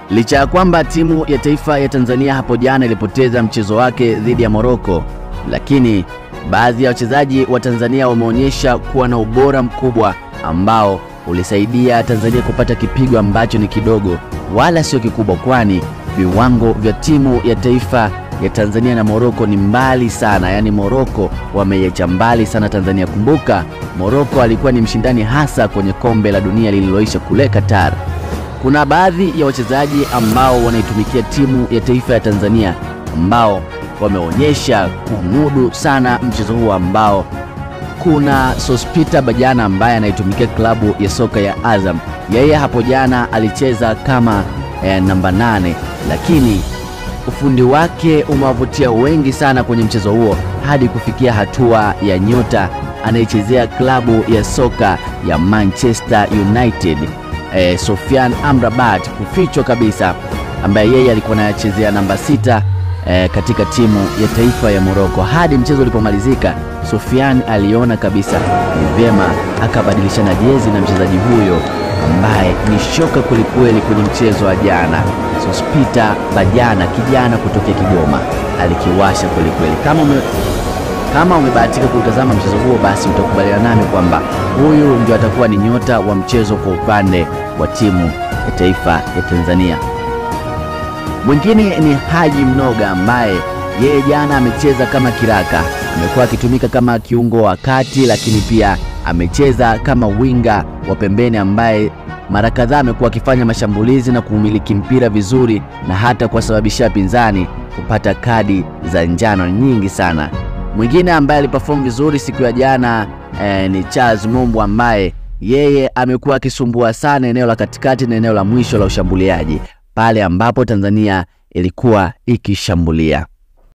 Licha ya kwamba timu ya taifa ya Tanzania hapo jana ilipoteza mchezo wake dhidi ya Morocco, lakini baadhi ya wachezaji wa Tanzania wameonyesha kuwa na ubora mkubwa ambao ulisaidia Tanzania kupata kipigo ambacho ni kidogo wala sio kikubwa, kwani viwango vya timu ya taifa ya Tanzania na Morocco ni mbali sana. Yaani Morocco wameiacha mbali sana Tanzania. Kumbuka Morocco alikuwa ni mshindani hasa kwenye kombe la dunia lililoisha kule Qatar. Kuna baadhi ya wachezaji ambao wanaitumikia timu ya taifa ya Tanzania ambao wameonyesha kumudu sana mchezo huo ambao kuna Sospita Bajana ambaye anaitumikia klabu ya soka ya Azam. Yeye hapo jana alicheza kama eh, namba nane, lakini ufundi wake umewavutia wengi sana kwenye mchezo huo hadi kufikia hatua ya nyota anayechezea klabu ya soka ya Manchester United eh, Sofian Amrabat kufichwa kabisa, ambaye yeye alikuwa anachezea namba sita eh, katika timu ya taifa ya Morocco. Hadi mchezo ulipomalizika, Sofian aliona kabisa ni vyema akabadilishana jezi na mchezaji huyo ambaye ni shoka kwelikweli kwenye mchezo wa jana. Sospita Bajana, kijana kutokea Kigoma, alikiwasha kwelikweli. Kama ume, kama umebahatika kutazama mchezo huo, basi utakubaliana nami kwamba huyu ndio atakuwa ni nyota wa mchezo kwa upande wa timu ya taifa ya Tanzania. Mwingine ni Haji Mnoga ambaye yeye jana amecheza kama kiraka, amekuwa akitumika kama kiungo wa kati, lakini pia amecheza kama winga wa pembeni ambaye mara kadhaa amekuwa akifanya mashambulizi na kuumiliki mpira vizuri na hata kuwasababishia pinzani kupata kadi za njano nyingi sana. Mwingine ambaye aliperform vizuri siku ya jana eh, ni Charles Mumbu ambaye yeye amekuwa akisumbua sana eneo la katikati na eneo la mwisho la ushambuliaji pale ambapo Tanzania ilikuwa ikishambulia.